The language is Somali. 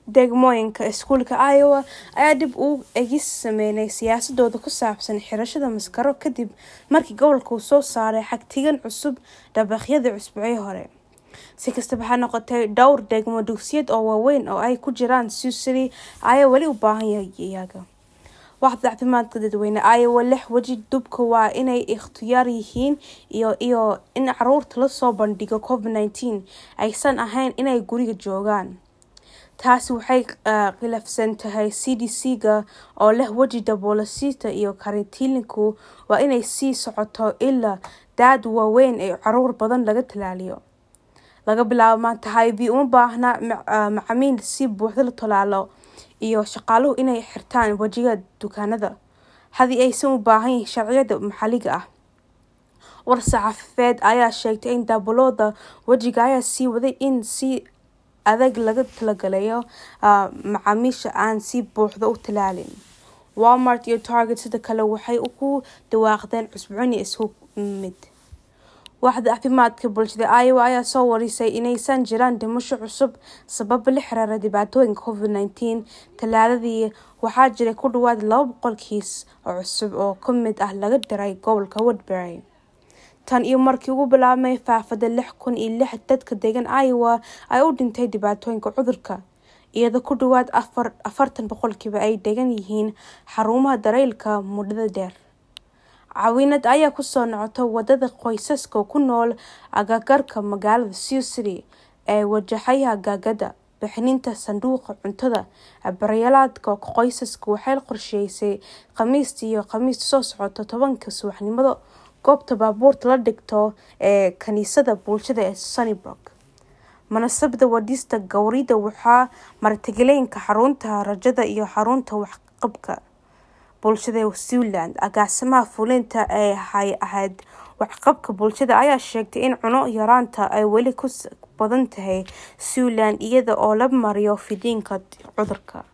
degmooyinka iskuulka Iowa ayaa dib u eegis sameynay siyaasadooda ku saabsan xirashada maskaro kadib markii gobolka uu soo saaray xagtigan cusub dabaqyadii usbuucii hore. Si kastaba ha noqotee, dhowr degmo dugsiyeed oo waaweyn oo ay ku jiraan Sioux City ayaa weli u baahan iyaga. Waaxda caafimaadka dadweyne Iowa lix waji dubka waa inay ikhtiyaar yihiin iyo iyo in caruurta lasoo bandhigo COVID-19 aysan ahayn inay guriga joogaan. Taasi waxay khilaafsan tahay CDC-ga oo leh waji daboolista iyo karantiilku waa inay sii socoto ilaa da'da waaweyn ee caruur badan laga tallaaliyo. Laga bilaabo maanta, HIV uma baahna macaamiil si buuxda loo tallaalo iyo shaqaaluhu inay xirtaan wajiga dukaanada, haddii aysan u baahnayn sharciyada maxalliga ah. War-saxaafadeed ayaa sheegtay in daboolada wajiga ay sii wadaan in si adag loogu talagalay macaamiisha aan si buuxda u tallaalin. Walmart iyo Target sidoo kale waxay ku dhawaaqeen cusboonaysiin isku mid. Waaxda caafimaadka bulshada Iowa ayaa soo warisay inaysan jirin dhimasho cusub sababo la xiriira dhibaatooyinka COVID-19. Talaadadii, waxaa jiray ku dhawaad laba boqol kiis oo cusub oo ka mid ah laga diray gobolka Woodbury. Tan iyo markii uu bilaabmay faafidda lix kun iyo lix dadka degan Iowa ay u dhintay dhibaatooyinka cudurka, iyadoo ku dhawaad afartan boqolkiiba ay degan yihiin xarumaha daryeelka muddada dheer. Caawinad ayaa ku soo noqotay wadada qoysaska ku nool agagaarka magaalada Sioux City ee wajahaya gaagada. Bixinta sanduuqa cuntada baryeelka qoysaska waxay qorsheysay Khamiista iyo Khamiista soo socota tobanka subaxnimo goobta baabuurta la dhigto ee kaniisadda bulshada ee Sunnybrook. Munaasabadda wadista gowrida waxaa martigelinaya xarunta rajada iyo xarunta waxqabadka bulshada ee Siouxland. Agaasimaha fulinta ee hay'adda waxqabadka bulshada ayaa sheegtay in cunno yaraanta ay weli ku badan tahay Siouxland iyada oo la marayo fiditaanka cudurka.